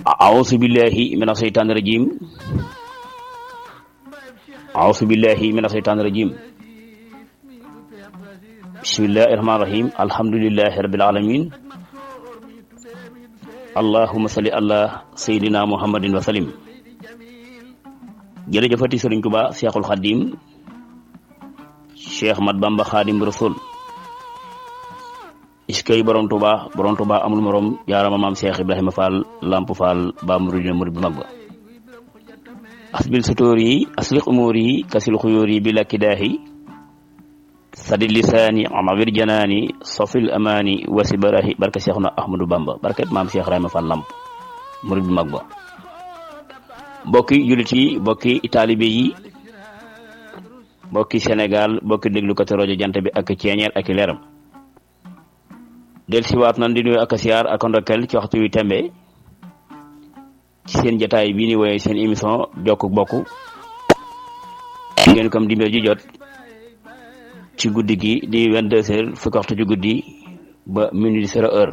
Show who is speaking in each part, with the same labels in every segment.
Speaker 1: أعوذ بالله من الشيطان الرجيم أعوذ بالله من الشيطان الرجيم بسم الله الرحمن الرحيم الحمد لله رب العالمين اللهم صل على سيدنا محمد وسلم jërëjëfati Sëriñ Tuba Seexul Xadim Cheikh Mat Bamba Xadim Rasul iskay borom Tuba borom Tuba amul morom jaarama maam Cheikh Ibrahima Fall Lamp Fall ba murid murid bu mag ba asbil sutóor yi asliq umóor yi kasil xuyóor yi bi lakki daahi sadi lisaani amawir janaani sofil amaani wasi barahi barke Seexuna Ahmadou Bamba barke maam Cheikh Ibrahima Fall Lamp murid bu mag ba mbokki jullit yi mbokki taalibe yi mbokki Sénégal mbokki déglukati rajo jant bi ak ceeñeer ak leeram del siwaat nan di nuyu ak siyaar ak ndokkel ci waxtu wi tembe ci seen jataay bii ni woye seen émission jokk bokk ngeen comme dimbee ji jot ci guddi gi di vingt-deux heures fukki waxtu ci guddi ba minuit zéro heure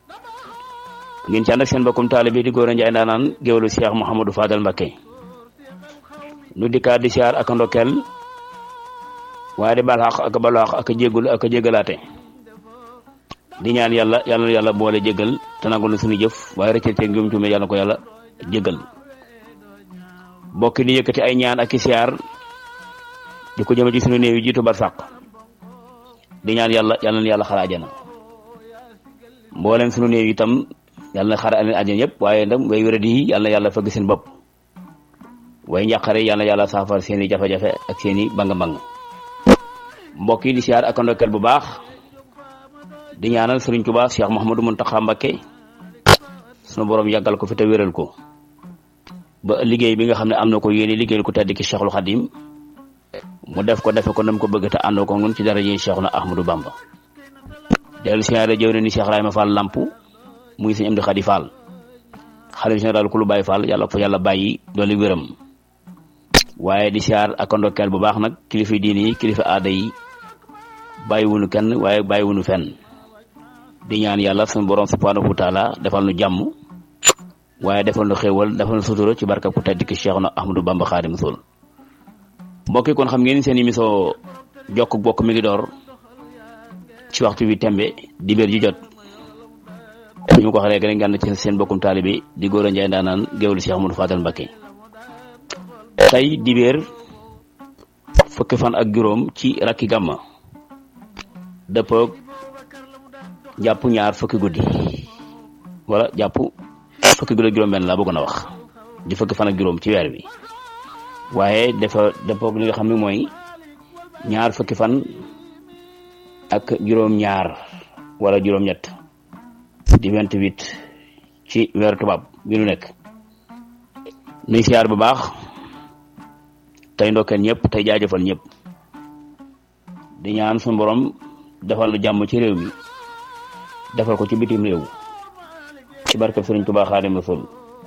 Speaker 1: ngeen ci ànd ak seen bokkum taalibe di góor a njaay ndaanaan géwélu Cheikh Mouhamadou Fadal Mbacké nu dikkaat di siyaar ak ndokkel waaye di bal xaq ak balu xaq ak jéggul ak jéggalaate di ñaan yàlla yàlla na yàlla boole jégal te nangul na suñu jëf waaye rëcc teeg njum tuume yàlla ko yàlla jégal bokki di yëkkati ay ñaan ak i siyaar di ko jëme ci suñu néew yi jiitu bar sàq di ñaan yàlla yàlla na yàlla xara ajana mbooleem suñu néew yi itam yàlla na xara aleen ajana yëpp waaye ndam way wéra di yàlla na yàlla fëgg seen bopp way njàqare yàlla na yàlla saafar seeni jafe-jafe ak seeni banga-bang mbokk yi di siyaar ak ndokkeel bu baax di ñaanal Sëriñ Tuubaa Cheikh Mouhamadou Mountakha Mbacké sunu borom yàggal ko fi te wéral ko ba liggéey bi nga xam ne am na ko yéene liggéeyal ko tedd ki Cheikhul Khadim mu def ko defe ko nam ko bëgg te àndoo ko nun ci dara ji Cheikhuna Ahmadou Bamba dellu siyaare jëw ne ni Cheikh Rahima Fall Lamp muy sëñ Amdi Khady Fall xalifa général ku lu Baye Fall yàlla ko fa yàlla bàyyi dooli wéram waaye di siyaar ak ndokkeel bu baax nag kilifa diini yi kilifa aada yi bàyyiwunu kenn waaye bàyyiwunu fenn di ñaan yàlla suñu borom subhanahu wa taala defal nu jàmm waaye defal nu xéewal defal nu sutura ci barka ku tedd ki Cheikhuna Ahmadou Bamba Xaadim Rasul mbokki kon xam ngeen seen émission jokk bokk mi ngi door ci waxtu bi tembe di béer ji jot ñu ko waxee rek ngeen ci seen bokkum taalibe di góor a njaay ndaanaan géwlu Cheikh Amadou Fadal Mbacké tey di béer fukki fan ak juróom ci rakki gàmma dëppoog jàpp ñaar fukki guddi wala jàpp fukki guddi juróom benn laa bëggoon a wax di fukki fan ak juróom ci weer bi waaye dafa dëppoog li nga xam ne mooy ñaar fukki fan ak juróom ñaar wala juróom ñett di vingt-huit ci weeru tubaab bi nu nekk nuy siyaar bu baax tey ndokkeel ñëpp tey jaajëfal ñëpp di ñaan suñu borom defal lu jàmm ci réew mi defal ko ci bitim réew ci barkeb Sëriñ Tuubaa Xaadimu Rasuul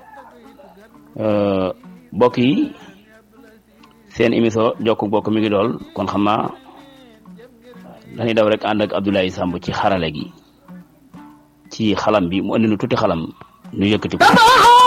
Speaker 1: mbokk yi seen émission jokk bokk mi ngi dool kon xam naa dañuy daw rek ànd ak Abdoulaye Samb ci xarale gi ci xalam bi mu andi nu tuuti xalam nu yëkkati ko